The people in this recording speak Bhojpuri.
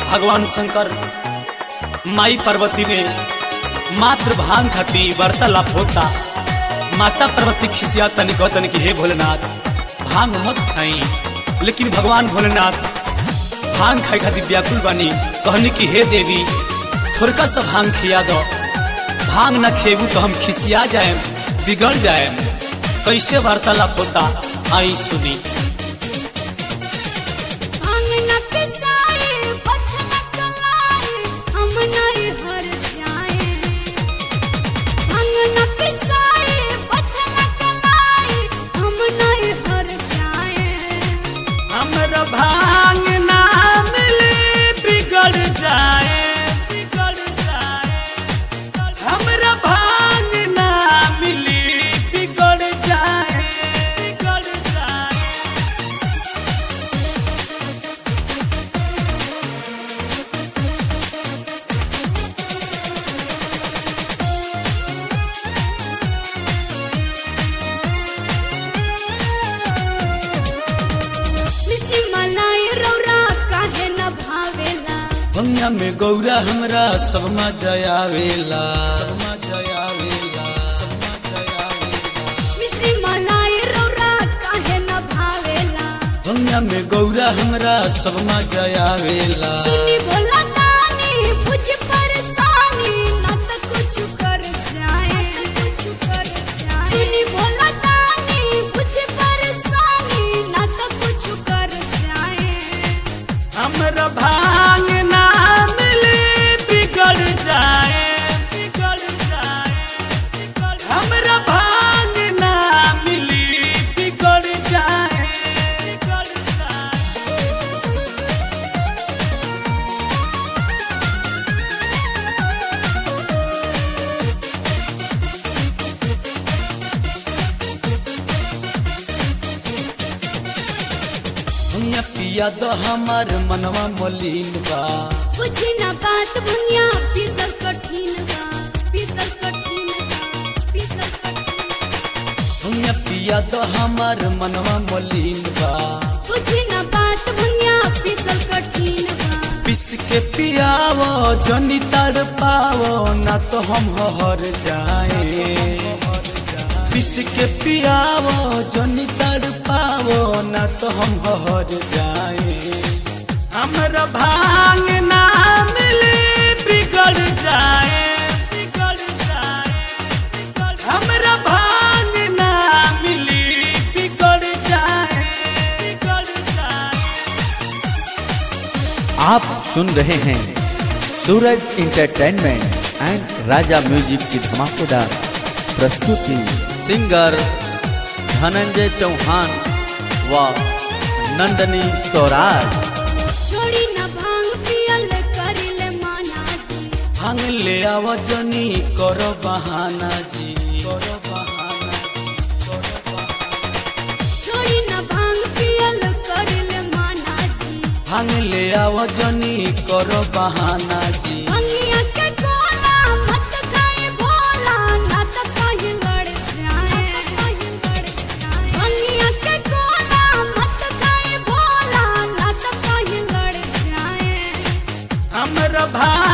भगवान शंकर माई पार्वती ने मात्र भांग खाती वार्तालाप होता माता पार्वती खिसिया तनी कहतन कि हे भोलेनाथ भांग मत खाई लेकिन भगवान भोलेनाथ भांग खाए खातिर व्याकुल बानी कहनी कि हे देवी थोड़का सा भांग खिया दो भांग न खेबू तो हम खिसिया जाए बिगड़ जाए कैसे वार्तालाप होता आई सुनी भांग न पिसाए पथ न चलाए हम नहीं हर जाए भांग न पिसाए पथ न चलाए हम नहीं हर जाए हमरा भांग ना मिले बिगड़ जाए बिगड़ जाए हमरा भांग ना मिली बिगड़ जाए बिगड़ जाए मिश्री मलाई रौरा काहे न भावेला भंगिया में गौरा हमरा सब मजा आवेला सब मजा आवेला सब मजा आवेला मिश्री मलाई रौरा काहे न भावेला भंगिया में गौरा हमरा सब मजा आवेला सुनी बोला तानी बुझ परेशानी न त कुछ कर जाए कुछ कर जाए सुनी बोला तानी बुझ परेशानी न त कुछ कर जाए हमरा भांग ना मिले बिगड़ जाए बिगड़ जाए हमरा भांग ना मिली बिगड़ जाए बिगड़ जाए भैया पिया दो हमार मनवा मलिन बा बुझ न बात भंगिया पीसल कठिन बा पीसल कठिन बा पीसल कठिन भैया पिया दो हमार मनवा मलिन बा बुझ न बात भंगिया पीसल कठिन बा पिस के पियावो जनी तड़ पावो ना तो हम हर जाए पिस के पियावो जनी तड़ पावो ना तो हम हर जाए हमरा भांग ना मिले बिगड़ जाए बिगड़ जाए हमरा भांग ना मिली बिगड़ जाए बिगड़ जाए आप सुन रहे हैं Suraj entertainment and Raja music की धमाकेदार प्रस्तुति सिंगर धनंजय चौहान व नंदनी स्वराज छोड़ी न भांग पियल करिले माना जी भांग ले आव जनी करो बहाना जी करो बहाना छोड़ी न भांग पियल करिले माना जी भांग ले आव जनी करो बहाना जी भंगिया के कोला मत खाए भोला ना तो कहीं लड़ जाए भंगिया के कोला मत खाए भोला ना तो कहीं लड़ जाए हमरा भांग